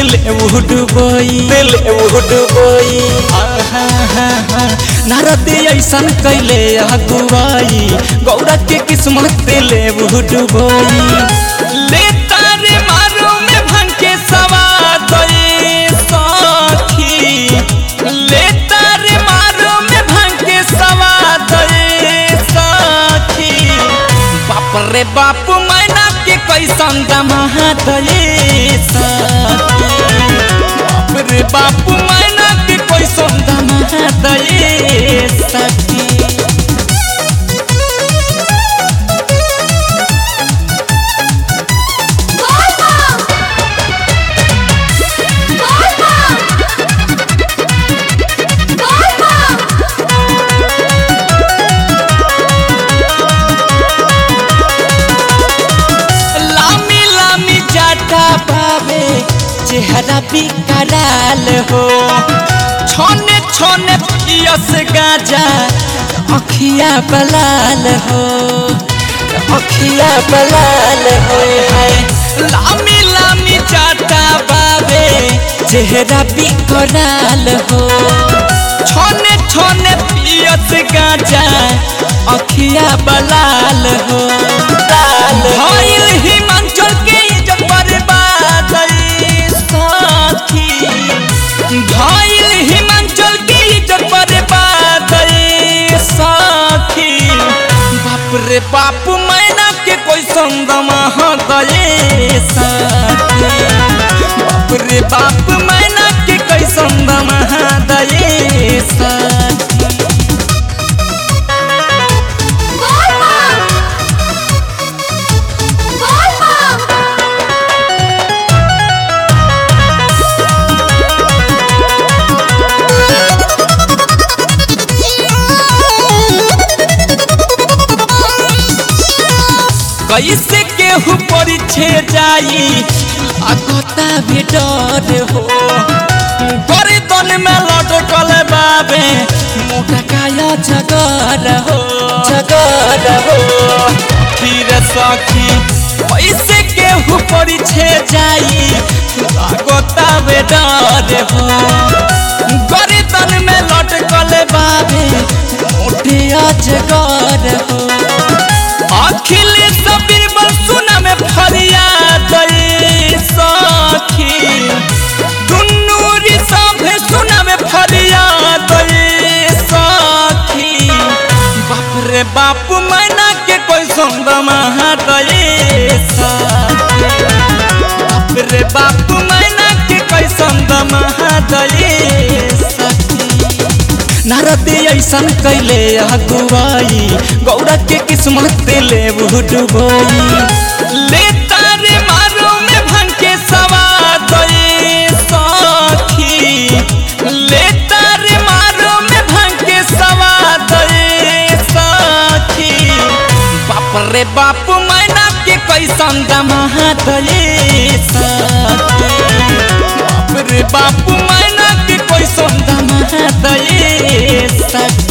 दिल उडुबई दिल उडुबई नारद ऐसन कैले अगुवाई गौरा के किस्मत दिल उडुबई ले तारे मारो में भन के सवाद सखी ले तारे मारो में भन के सवाद सखी बाप रे बाप मैना के कैसन दमा दये बाप रे बाप मैना के कैसन दमा दये सखी लामी लामी जाटा बाबे चेहरा भी कराल हो छोने छोने पियस गाजा अखिया बलाल हो अखिया बलाल हो हाय लामी लामी जाटा बाबे चेहरा भी कराल हो छोने छोने पियस गाजा अखिया बलाल हो भइल हिमाचल के इज्जत बर्बाद साथी भइल हिमाचल के इज्जत बर्बाद साथी बाप रे बाप मैना के कोई संगमा दये साथी बाप रे बाप मैना के कोई संगमा दये साथी कैसे केहू परिछे जाई लागता भी डर हो गर्दन में लटकल बाबे मोटा काया जगर हो जगर हो फिर सखी कैसे केहू परिछे जाई लागता भी डर हो गर्दन में लटकल बाबे मोटे अजगर हो अखिलेश बीरबल सुना में फरियाद सखी दुन्नू सभे सुना में फरियाद सखी बाप रे बाप मैना के कोई संग महादये सखी बाप रे बाप मैना के कोई संग महादये सखी नारद ऐसन कैले अगुवाई गौरा के किस्मत दिले डुबोई ले तारे मारो में भन के सवाद सखी ले तारे मारो में भन के सवाद सखी बाप रे बाप मैना के कैसन दमा दये सखी बाप रे बाप मैना के कैसन दमा दये सखी